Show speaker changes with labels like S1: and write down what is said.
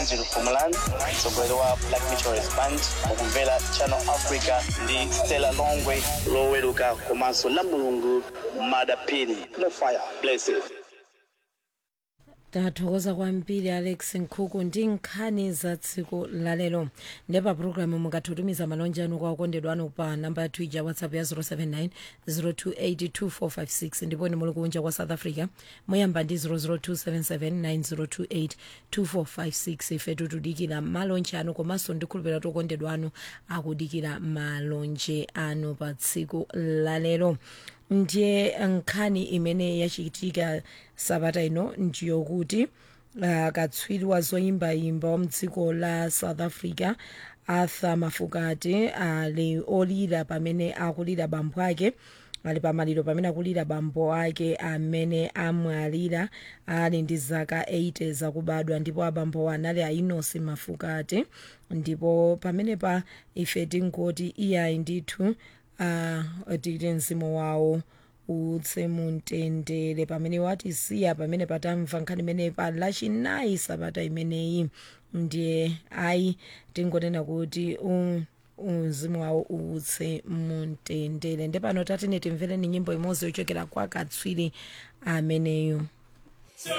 S1: basil fumalan mtsogoleri wa black meteorist band mukumvera channel africa ndi stella longwe loweruka komanso la mulungu madapini no fire blessed
S2: tathokoza kwambiri alex nkhuku ndi nkhani za tsiku lalero ndepa pulogalamu mukatumiza malonje anu kwa okondedwa anu pa namba yathu ija whatsapp ya 079 0282456 ndipo ni muli kunja kwa south africa muyamba ndi 0027790282456 ife tutudikira malonje anu komanso ndikhulupirira okondedwa anu akudikira malonje anu pa tsiku lalero ndiye nkhani imene yachitika sabata ino ndiyokuti uh, katswiri wa zoyimbayimba wa mdziko la south africa arthur mafukati ali olira pamene akulira bambo ake ali pamaliro pamene akulira bambo ake amene amwalira ali ndi zaka 80 zakubadwa ndipo abambo anali ainosi mafukati ndipo pamene pa ife tingoti iyayi ndithu uh, tikuti mzimu wawo utse mumtendere pamene watisiya pamene patamva nkhani imene pa lachinayi sabata imeneyi ndiye ayi tingonena kuti um, mzimu wawo utse mumtendere ndepano tatine timvereni nyimbo imodzi yochokera kwa katswiri ameneyo